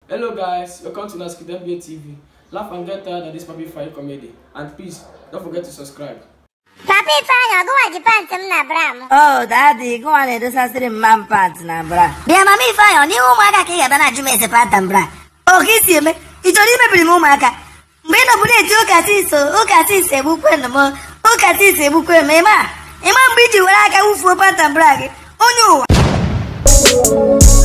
Hello guys, welcome to Naskid NBA TV. Laugh and get tired of this puppy fire comedy. And please, don't forget to subscribe. Papa Ifeanyị ọgụwaji pantị m na bra m Oh, daddy, gụnwa na-edosasịrị m man pant na bra. bịa mama Ifeanyị ọ n'ihu ụmụaka ka ị ga-abịa na-ajụ m ese panta m bra O ka isi eme? Ị chọrọ imebiri m ụmụaka? Mgbe ị nọbụ na-eti ụka tis ụka tis egbukwe m ụka tis egbukwe m ịma ịma mgbe iji were aka wufuo panta bra gị onye ụwa